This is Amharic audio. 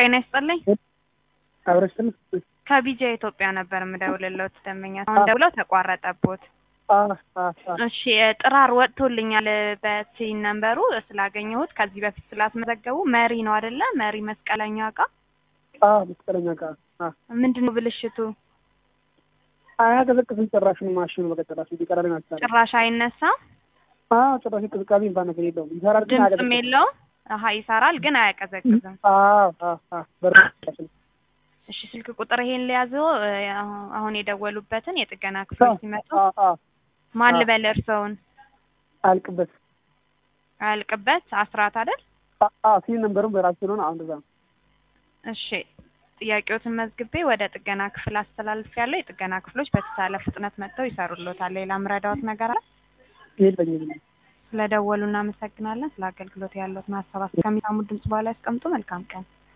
ጤና ይስጥልኝ። አብረሽን ከቢጃ ኢትዮጵያ ነበር የምደውልልዎት ደንበኛ አሁን ደውለው ተቋረጠቦት። እሺ ጥራር ወጥቶልኛል በቲን ነንበሩ ስላገኘሁት ከዚህ በፊት ስላስመዘገቡ መሪ ነው አይደለ? መሪ መስቀለኛ እቃ መስቀለኛ እቃ ምንድን ነው ብልሽቱ? አያቀዘቅዝም ጭራሽ ነው ማሽኑ በቀጠራሽ ሊቀራል ናቸው ጭራሽ አይነሳም፣ ጭራሽ ቅዝቃዜ እንኳን ነገር የለውም። ይሰራል ግን ድምፅም አያቀዘቅዝም። የለውም። አሀ ይሰራል ግን አያቀዘቅዝም። አዎ አዎ አዎ በር እሺ ስልክ ቁጥር ይሄን ሊያዘው አሁን የደወሉበትን የጥገና ክፍል ሲመጡ ማን ልበል እርስዎን? አልቅበት አያልቅበት አስራት አይደል? ሲል ነንበሩም በራሱ ስለሆነ አሁን እዛ ነው። እሺ ጥያቄዎትን መዝግቤ ወደ ጥገና ክፍል አስተላልፍ ያለው የጥገና ክፍሎች በተቻለ ፍጥነት መጥተው ይሰሩልዎታል። ሌላ ምረዳዎት ነገር አለ? የለኝም። ስለደወሉ እናመሰግናለን። ስለ አገልግሎት ያለዎትን ሀሳብ እስከሚሰሙ ድምጽ በኋላ ያስቀምጡ። መልካም ቀን።